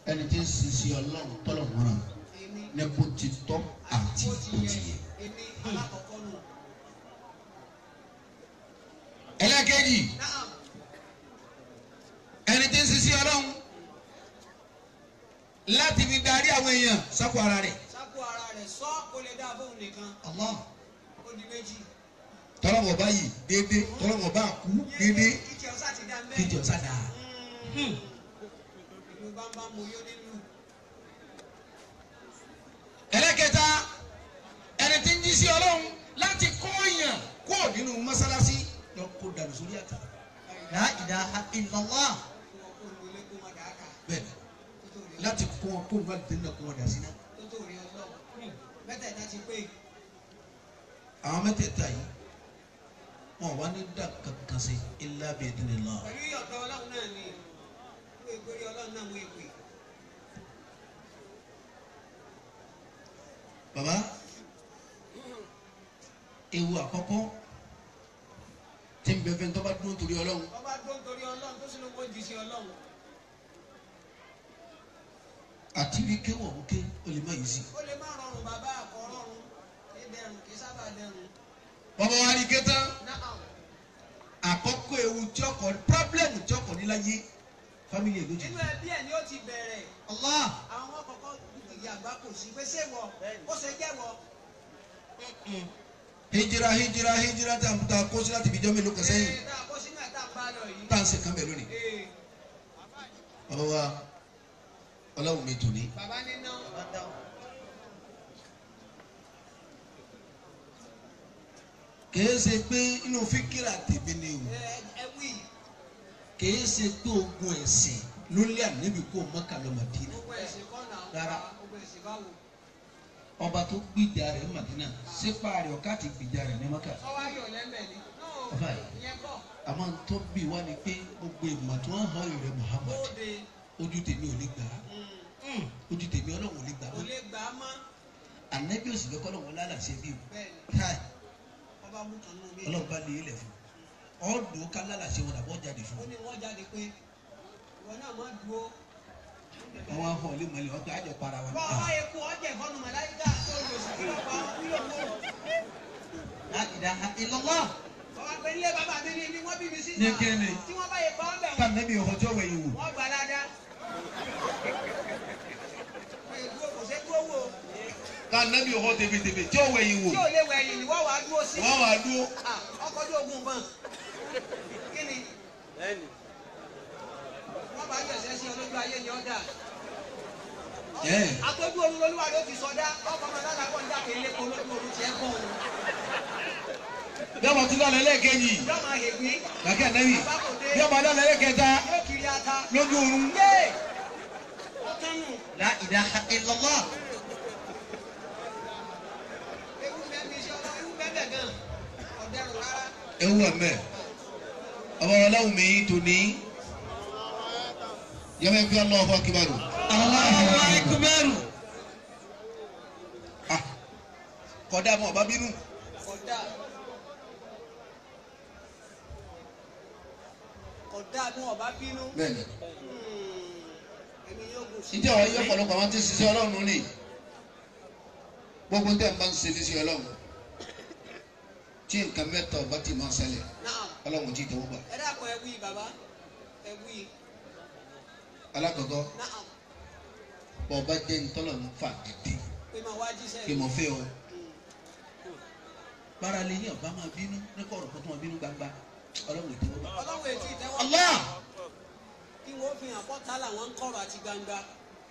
ẹni tí ń sisi ọlọ́run tọ́lọ̀ mọ́ra èmi ní bó ti tọ́ àti bó bó ti ti yẹ yẹ. èmi alákọ̀ọ́kọ́ nù. ẹlẹ́kẹ̀jì náà ẹni tí ń sisi ọlọ́run láti fi darí àwọn èèyàn sápò ara rẹ̀. sápò ara rẹ̀ sọ kó lè dá fóun nìkan Allah ó di méjì. tọ́lọ́mọ̀ báyìí déédéé tọ́lọ́mọ̀ bá kú déédéé kíkẹ́ ọ̀sá ti dá mẹ́rin. kíjọ sádà. ìlú bámbá mo yó nínú. ẹlẹ́kẹta ẹni tí ń jí sí ọlọ́run láti kó èèyàn kó nínú mọ́sálásí lọ kó dànù sórí àtà. La ilaha illallah. kó wọn kó lu ilé kó wọn dàá kà. bẹ́ẹ̀ni tó tó rí láti kó wọn kó wọn dé náà kó wọn dà sí náà. tó tó rí ọlọ́run. mẹ́tẹ̀ẹ̀ta ti pé àwọn mẹ́tẹ̀ẹ̀ta yìí wọn wá ní dà kankan sí illa bi idhnillah. pẹ̀lú ìyọ̀tọ̀ ọlọ́run náà ni wọ́n èpè rí ọlọ́run náà wọ́n èpè. baba ewu àkọ́kọ́ tí ń bẹ fẹ́ tó bá dúró torí ọlọ́run ọba tó ń torí ọlọ́run tó sì ló kó jù sí ọlọ́run. àti rí kéwọ̀ ń ké o lè má yìí sí. ó lè má rọrùn bàbá àkọ́ rọrùn kí dẹrùn kí sábà dẹrùn. bàbá wa rí ké tán náà àkọ́kọ́ ewu tí ọkọ̀ pírọ́blẹ́mù tí ọkọ̀ níláyé fámìlì èlò jù. nínú ẹbí ẹ̀ ni ó ti bẹ̀rẹ̀ Allah àwọn ọmọ kọ̀ọ̀kan ìyá àgbà kò sí pé ṣé wọ ó ṣe jẹ́ wọ. hijira hijira hijira tá a ta kó sí láti fi jọ́ mélòó kan sẹ́yìn Ee, tá a kó sínú ẹ̀ tá a bá lọ yìí. tá à ń ṣe kán bẹ̀ lónìí. Ee, bàbá wa ọlọ́run mi tò ní. bàbá níná kìí ṣe pé inú fíkìrà tèmi ni o ẹ ẹ wí kìí ṣe pé ogun ẹ̀sìn ló lé ànábì kó Mákà lọ Mádínà. gbogbo ẹ̀sìn kọ́ náà Rárá. gbogbo ẹ̀sìn báwo. ọba tó gbìjà rẹ̀ ní Mádínà sípa rẹ̀ ọ̀ká ti gbìjà rẹ̀ ní Mákà. ọwọ́ ayọ̀ lẹ́mẹ̀ ni. Bàbá náà yìí. ìyẹn kọ́ àmọ́ tó bí wá ni pé gbogbo ìmọ̀ tí wọ́n hàn rẹ̀ Muhammad bóde ojú tèmi ò lè gbà á ojú tèmi ọlọ́run ò lè gbà á kò lè gbà á mọ́ ànábì òsì fẹ́ kọ́lọ́run lálàsẹ̀ bí o bẹ́ẹ̀ ni káì ọba mú kan nínú mi. ọlọ́run bá lé ilẹ̀ fún ọ̀dùn ká lálàsẹ̀ wọn àbọ̀ jáde fún ó ní wọ́n jáde pé ìwọ náà má dúró. wọn wá hàn lé mọ́lẹ̀ wọn pé àjọ para wa. bọ́ ọba yẹ kó ọjà ìfọ́nù màláyíká tó lò sí kí lọ́pàá wọn kí ló kó. La ilaha illallah. ọba pé nílé bàbá mi ní ni wọ́n bí mi sí. Ní kíni? tí wọ́n bá yẹ pa ọ́ bẹ̀ ká wọ́n ànábì ọ̀họ́jọ́ wẹ̀yìn wò wọ́n gbà ládàá. wọ́n yẹ dúró kò sé dúró wò. ká ànábì ọ̀họ́ tèbètèbè tí ó wẹ̀yìn wò tí ò lè wẹ̀yìn ni wọ́n wàá dúró sí. wọ́n wà dúró Ah, ọkọ̀ ojú ogun bọ̀n. kí ni wọ́n bá yọ ẹsẹ̀ sí ọlójú ayé ni ọ́ dà. ẹ̀ àtọ́jú oorun lolúwa ló ti sọdá ọkọ̀ ọmọ dáadáa kọ́ ń dàpé ilé kan lójú oorun tiẹ̀ kọ́ òun. bí ọmọ tún lálẹ́ lẹ́ẹ̀kejì yóò máa hègbín kàkẹ́ ànábì bí ọmọ lálẹ́ lẹ́ẹ̀kẹta yóò kiri ata. lójú oorun yé ọtán nù. La ilaha illallah. ewu bẹ́ẹ̀ mi ṣe ọlọ́ ewu bẹ́ẹ̀ bẹ́ẹ̀ gan. ọ̀dẹ́rùn rárá. ewu ẹ̀mẹ́ ọmọ ọlọ́run mi tó ní yẹ́mẹ́ fi Allahu akbar Allahu akbar. Ah, kọ́dá mọ́ ọba bínú kódà kódà bí wọn bá bínú. bẹ́ẹ̀ni Hmm, èmi yóò gùn sí. ìjọ àwọn ayé ọ̀pọ̀lọpọ̀ àwọn tí ń ṣiṣẹ́ ọlọ́run ni gbogbo tẹ̀ ń bá ń ṣe ní sí ọlọ́run tí nǹkan mẹ́ta ọba ti máa ṣẹlẹ̀ náà ọlọ́run ti tẹ̀wọ́ gbà ẹ dàpọ̀ ẹ wí bàbá ẹ wí alákọ̀ọ́kọ́ náà bọ́ọ̀bá jẹ́ ntọ́lọ̀ ń fà dìde pé máa wá jíṣẹ́ kí mo fẹ́ o Hmm. bára lè ní ọba máa bínú ní kọ̀ọ̀rọ̀ kó tó máa bínú gbangba ọlọ́run ìtẹ̀wọ́ gbà. ọlọ́run ètí ìtẹ́wọ́ Allah kí wọ́n fi hàn pọ́tà làwọn ń kọ̀rọ̀ àti gbangba.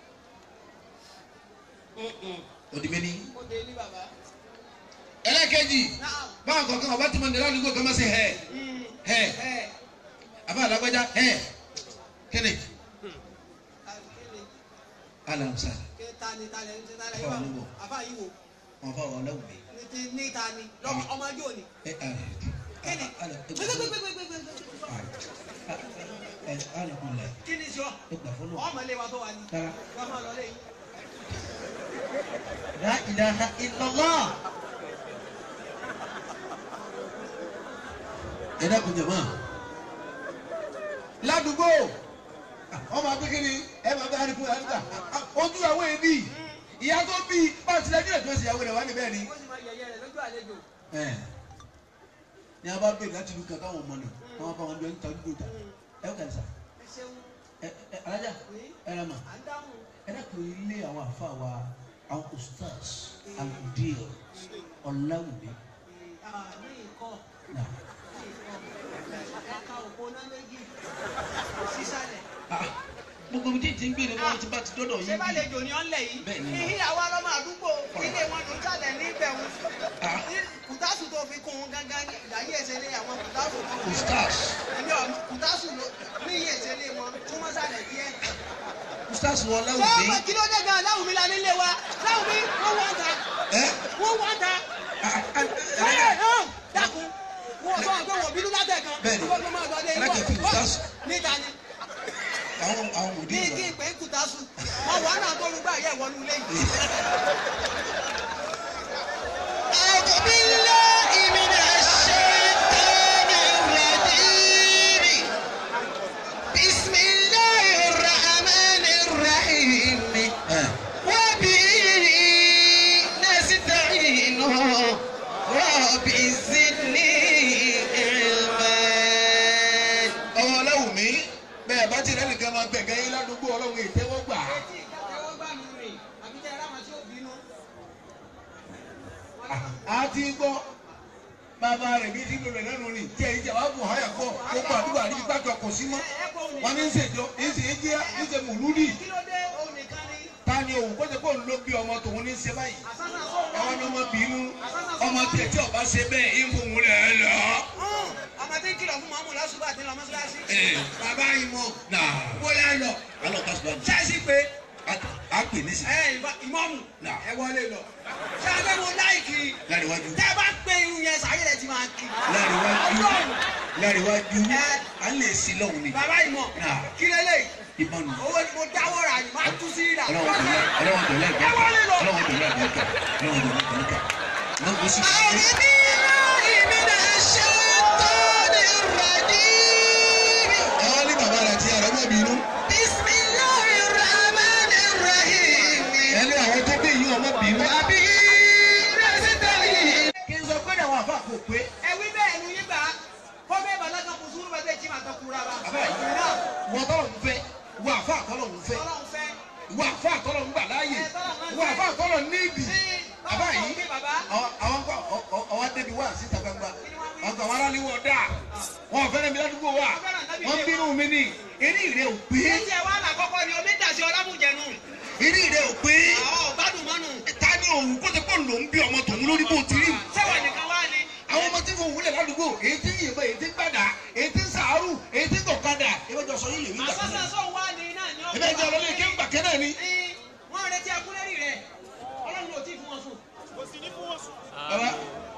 òdìbẹ́ ni. ó dé ní bàbá. ẹlẹ́kẹ̀jì náà báwọn kọ̀ọ̀kan ọba tí mo ní ládùúgbò kan máa ṣe hẹ́ẹ̀ Hmm. hẹ́ẹ̀ ẹ àbá alágbájá hẹ́ẹ̀ kíni kíni alamsa kí ta ni ta lẹ́yìn tí ta lẹ́yìn Àfáà wà níbọ̀. àfáà yìí wò wọn fà wọn lẹ́wọ̀n mi. ní ti ní ta ni lọ́mọ ọmọ ẹjọ́ òní. ẹ ẹ kíni ala gbẹgbẹgbẹgbẹgbẹgbẹ ẹ alakunla kíni sọ ẹ gbà fọlọ. ọmọ ilé wa tó wà ní. rárá wọ́n máa lọ lẹ́yìn. La ilaha illallah. ẹ dákun jẹ̀mọ́. ládùúgbò ọmọ akékeré ẹ máa bá arìkú àdúgbà ojú àwọn èbí ìyá tó bí báńtì lẹ́jọ́ ètò ìsìyàwó rẹ̀ wá níbẹ̀ ni. ó sì máa yẹ̀yẹ́ rẹ̀ lójú àlejò. ẹ ní a bá bẹ̀rẹ̀ láti lu kankan wọn mọ̀ nù wọn bá wọn jọ ń ta dúró ta ẹ kàn sá ẹ ṣeun ẹ ẹ alájà ẹ rẹ mà à ń dáhùn. ẹ dẹ́kun ilé àwọn àfa wa àwọn ustaz aludil ọ̀làwùmí Ah, ní ìkọ́ náà. ní ìkọ́ ẹ̀ka òpó náà méjì sísàlẹ̀. Ah, gbogbo mi tí ti ń gbé ni wọn ti bá ti dọ́dọ̀ ṣé yín bá bí. lè jò ní ọ́nlẹ̀ yìí. Bẹ́ẹ̀ ni. ìhí àwa ọlọ́mọ àdúgbò ilé wọn ló ń sàlẹ̀ ní ìbẹ̀wò. Ah. kùtàsù tó fi kún un gángan ní ìdáyé ìṣẹ̀lẹ̀ àwọn kùtàsù tó fi ustaz ẹni ọmọ kùtàsù ló ní iye ìṣẹ̀lẹ̀ wọn tún mọ́ sàlẹ̀ díẹ̀. ustaz sọ ọ̀làwùmí. ọmọ kí ló dé gan láwùmí la nílé wa láwùmí wọ́n wọ́n ta ẹ wọ́n wọ́n ta. ah, ah, Ẹ ẹ hàn dákun wọ́n sọ pé wọ́n bínú látẹ̀ kan. Bẹ́ẹ̀ni. wọ́n tó máa lọ dé Ẹlẹ́kẹ̀ẹ́ fi kùtàsù. níta ni àwọn àwọn òdì kí kí ìwà. n pè é kùtàsù wọn wà náà tó rúgbà yẹ ìwọ́nú ilé yìí. أعوذ بالله من الشيطان الرجيم بسم الله الرحمن الرحيم ẹ وبه نستعين رب زدني علما ọmọ ọlọ́wùmí bẹ́ẹ̀ bá ti rẹ́ nìkan máa gbẹ̀gẹ́ yín ládùúgbò ọlọ́run ìtẹ́wọ́gbà. etí ìkàtẹ́wọ́ gbà mí rìn àbí tẹ́ ẹ ráwọn tí ó bínú. a ti gbọ́ bàbá rẹ̀ bí sílò rẹ̀ lẹ́nu ni tí ẹ̀yin jàwá bù háyà gbọ́ gbogbo àdúgbò àdúgbò gbàgbọ́ kò sí mọ́ wọn ní í ṣèjọ ní í ṣe é jẹ́ ní í ṣe mùlúdì kí ló dé òun nìkan ni ta ni òun kó ṣe kó ń lo bí ọmọ tòun ní í ṣe báyìí àsásà sọ àwọn wọn. ni ọmọ bínú ọmọ tiẹ̀ tí ọba ṣe bẹ́ẹ̀ ń fòun rẹ̀ lọ. ọmọ tí ń kìlọ̀ fún mọ́mú lọ́sùgbà tí ń lọ mọ́ṣáláṣí. bàbá yìí mọ̀ náà bóyá lọ alọ́ kásùbà ní. ṣáàṣì pé a pè ní sí. ẹ ìmọ̀mù Nà. ẹ wọlé lọ. ṣáàṣì mo láìkì láríwájú tẹ́ ẹ bá pé irun yẹn sàyè rẹ̀ ti máa kì. láríwájú Ọlọ́run láríwájú Ẹ. à ń lè sí lọ́hùn ni. bàbá ìmọ̀ Nà. kí lélẹ̀ ìbọn nù. owó ni mo dáwọ́ rà ní máa tú sí ìrà. ọlọ́wọ́ tó lẹ́ ọlọ́wọ́ tó lẹ́ ẹ wọlé lọ. ọlọ́wọ́ tó lẹ́ ọlọ́wọ́ tó lẹ́ ọlọ́wọ́ lọ́wọ́ sí. أعوذ بالله من الشيطان الرجيم àwọn ní bàbá rẹ̀ ti àrọ́ mọ́ bínú. بسم الله الرحمن الرحيم ẹni àwọn tó bí yín ọmọ bínú. وبه نستعين kí n sọ pé àwọn àfa kò pé. ẹ wí bẹ́ẹ̀ nu yín gbà kó bẹ́ẹ̀ bàlá kan kò sùúrù bẹ́ẹ̀ tí màá tọ́ kura wa. bàbá yìí náà wọ́n tọ́lọ̀ ń fẹ́ wọ́n àfa àtọ́lọ̀ ń fẹ́ ọlọ́run fẹ́. wọ́n àfa àtọ́lọ̀ ń gbà láàyè wọ́n àfa àtọ́lọ̀ níbi. sí bàbá báwo yìí kí bàbá. àwọn àwọn kọ ọwọ́ débi wá síta gbangba àwọn kọ àwọn aráàlú wọ̀ dáa wọn ò fẹ́rẹ̀ mi ládùúgbò wa wọ́n bínú mi ní eré ìrẹ́ ò pé Etí ẹ̀ wá làkọ́kọ́ ni omi dàsí ọlámùjẹnu. eré ìrẹ́ ò pé Àwọn ọ̀gbádùn mọ́nu. ta ni òun kó tẹ pọ̀ ló ń bí ọmọ tòun lórí bó ti rí Sẹ́wọ̀n nìkan wá ni. àwọn ọmọ tí fòun wúlẹ̀ ládùúgbò èyí tí yìnbọn èyí tí gbàdá èyí tí sàárù èyí tí gọ̀kadà ìbẹ́jọ sọ yìí lè wí gbà Àsọ́sọ́ sọ wá ni náà ni ó. ìbẹ́jọ lọ́lẹ́ kí ń gbà kẹ́ náà ni. Ní wọ́n retí akúnlẹ́rì rẹ̀. Ọlọ́run ò tí ì fún wọn sùn. baba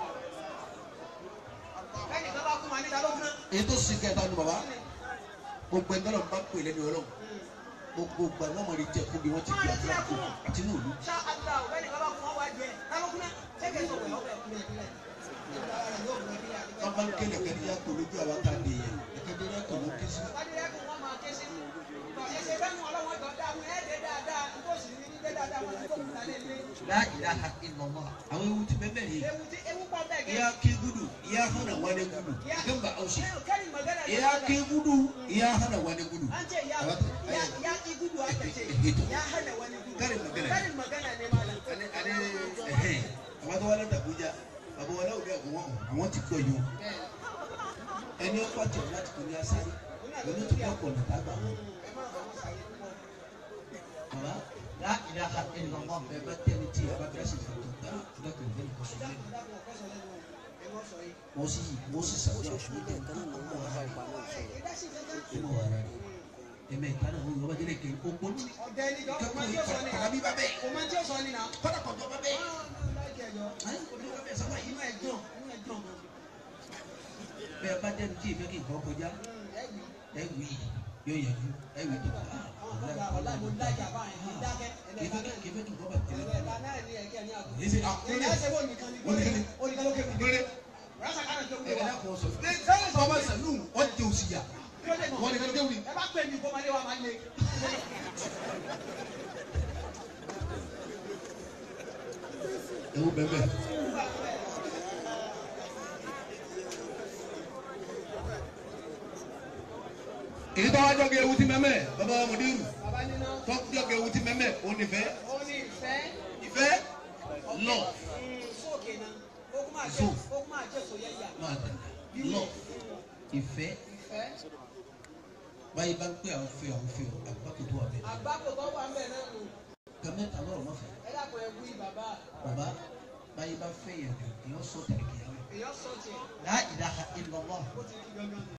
Bẹ́ẹ̀ni kan bá kún wa níta ló kún. èyí tó sì kẹta ni baba gbogbo ẹgbẹ́ lọ́nà bá pè lẹ́nu ọlọ́run gbogbo gbà wọ́n mọ̀ ní jẹ́ kó bí wọ́n ti di àdúrà kó àti ní òlu. Ṣá àdúrà ò bẹ́ẹ̀ni kan bá kún wọn wá jẹ. Ta ló kún náà? Ṣé kẹ́ sọ wẹ̀ ọ̀bẹ kún náà? wọ́n bá ń kélé kẹ́ni yá kó lójú àwọn tá a lè yẹ ẹ̀kẹ́dẹ́ yá kó ló ké sí. Adéyẹ́kùn wọn máa ké sí. Ẹsẹ̀ bẹ́ẹ̀ mú ọlọ́wọ́ jọ dáhùn ẹ̀ẹ́dẹ̀ dáadáa. Nítòsí ní dé dáadáa wọn ní kò kúta lé lé. لا إله إلا الله àwọn ewu ti bẹ́ẹ̀ bẹ́ẹ̀ yìí Ewu tí ewu pọ̀ bẹ́ẹ̀ gẹ́. ìyá kí gudu ìyá hànà wálé gudu gẹ́gbà ọ̀sẹ̀ Kẹ́rin magana ne. ìyá kí gudu ìyá hànà wálé gudu. An ce ya ya ya ki gudu aka ce ya hana wani gudu. Karin magana. Karin magana ne malam. ale ale ẹhẹn àwọn tó wálé dàbújá bàbá wọlé òde àgùnwọ̀n àwọn ti gbọ́ yìí o ẹni ọkọ̀ tẹ̀ láti kò ní asáré ẹni tó kọ̀ kọ̀ nàta gbà wọn. bàbá لا إله إلا الله bẹ́ẹ̀ bá tẹ́ni tí a bá bẹ́ẹ̀ sì fún tó gbà nígbà tó ń bẹ́ẹ̀ kọ́ sọ́lé wọ́n sì wọ́n sì sàbíà fún mi kẹ́ ọmọ ara rẹ̀ ọmọ ara rẹ̀ ẹ̀mẹ́ ìtàn àwọn yorùbá jẹ́lẹ̀ kẹ́ ó gbọ́n ní Ọ̀dẹ ni jọ ọmọ tí ó sọ ni. kàkàbí bá bẹ́ẹ̀ Ọmọ tí ó sọ ni na. kọ́dà kọ̀jọ́ bá bẹ́ẹ̀ Inú ayé kọ̀jọ́ bá bẹ́ẹ̀ sábà yìí ẹ̀ dùn, inú ẹ̀ dùn. bẹ́ẹ̀ bá dẹ́nu tí ìfẹ́ kí nǹkan kọjá ẹ wì í yóò yẹjú ẹ wì í tó kọ́ Ọ̀la ọ̀la mo lájà báyìí ní dákẹ́. kìfẹ́ kìfẹ́ kí nǹkan bá tẹ̀lé Ẹ̀la náà ni ẹ̀kẹ́ ní àgbo. Èyí ṣe àkúrẹ́. Ẹ̀la ṣe wọ́n nìkan ni. Wọ́n nìkan ni. Ó nìkan ló kéwì. lórí Rásà kánà tó wúlò ẹ̀rẹ́ wa. náà kò sọ fún mi sẹ́yìn sọ ma sẹ́nu wọ́n jẹ òsì yà Kí ló dé mọ̀? wọ́n nìkan kéwì Ẹ bá pè mí kó máa lé wa máa lé. ewu bẹ́ẹ̀ bẹ́ẹ̀. èyí tó wá jọ́ kí ewu ti mẹ́mẹ́ bàbá mùdírù bàbá níná tó jọ́ kí ewu ti mẹ́mẹ́ òun nífẹ̀ẹ́ ó ní ìfẹ́ ìfẹ́ lọ sókè náà ó kún máa jẹ́ Zoo. ó kún máa jẹ́ sòyẹ́yà máa dàgbà lọ ìfẹ́ ìfẹ́ báyìí bá ń pè àwọn fẹ́ àwọn fẹ́ àgbákò tó wà bẹ́ẹ̀ àgbákò tó wà ń bẹ̀ náà nù kàmẹ́ta lọ́rọ̀ má fẹ́ ẹ dàpọ̀ ẹ wí bàbá bàbá báyìí bá fẹ́ yẹn jù èèyàn sọ tẹ̀lé kìí èèyàn sọ tiẹ̀ La ilaha illallah. ó ti kí gangan nù.